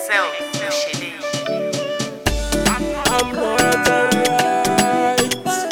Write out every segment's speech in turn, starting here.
excel ló ṣe léyìí. I'm not alright.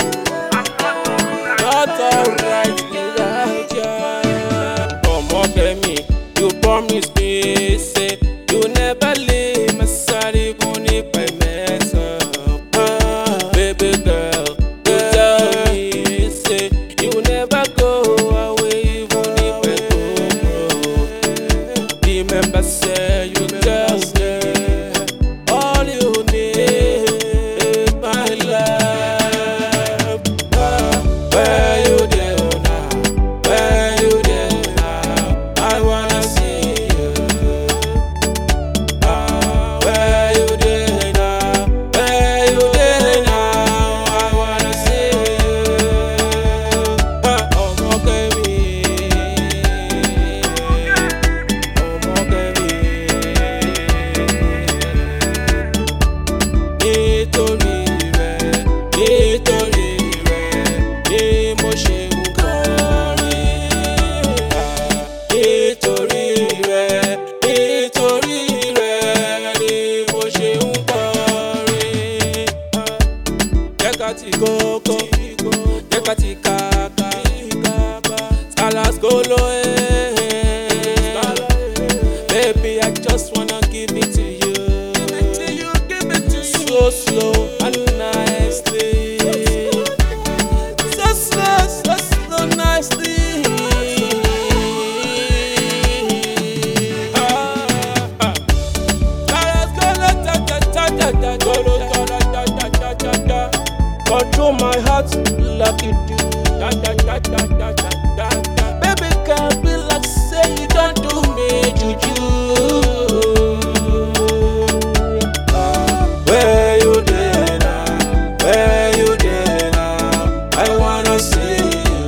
Not alright without you. Ọmọ Kẹ́mi, you promise me say you never leave my side even if I mess up. Ah, baby girl, you tell me say you never go away even if I go broke. Remember say you tell me all you need is my love. Ah, Where you there now? Where you there now? I wanna see you. Ah, Where you there now? Where you there now? I wanna see you. Ah, Ọmọ Kẹ́mi. Ọmọ Kẹ́mi nítorí rẹ̀ nítorí rẹ̀ ni mo ṣe ń kọrin. nítorí rẹ̀ nítorí rẹ̀ ni mo ṣe ń kọrin. jẹ́ ká ti kókó jẹ́ ká ti kàkà salaskolo baby I just wanna give it to you. So slow and nicely. So slow, so slow, nicely. Ah, ah. Control my heart like you do. Da, da, da, da, da, da, da, da. Baby, can be like say you don't do me juju. Where you there now? Where you there now? I wanna see you.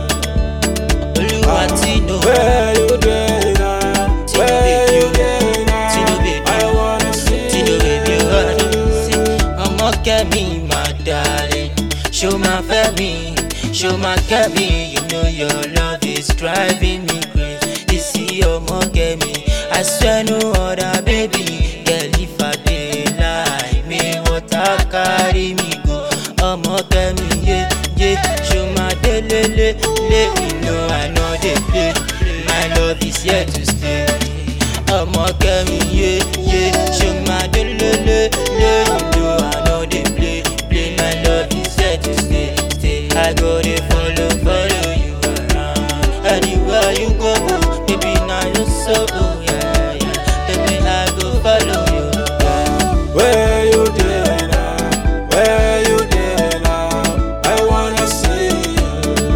olúwa tí ló Where you there now? Tino Where baby, you oh. there now? Tino baby, I wanna see tí ló bèbí you. ọdún sí ọmọ kẹ́mi máa dalẹ̀ ṣó máa fẹ́ mi ṣó máa kẹ́ mi you know your love is driving me crazy you see ọmọ kẹ́mi I swear no other baby girl if I dey lie me water carry me go ọmọ kẹ́mi yé yé ṣó máa délé lé lé you know I no dey play my love is here to stay ọmọ kẹmi yé yé ṣe máa dé lélẹ̀ lé ìlú àná dey play play my love is here to stay stay i go dey follow follow you around anywhere you go baby na you so yeah, yeah. baby i go follow you. Yeah. Where you there now? Where you there now? I wanna see you.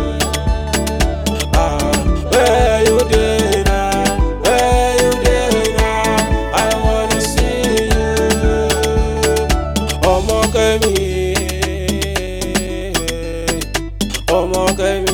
Ah, where you there now? Where you there now? I wanna see you. Ọmọ Kẹ́mi, ọmọ Kẹ́mi.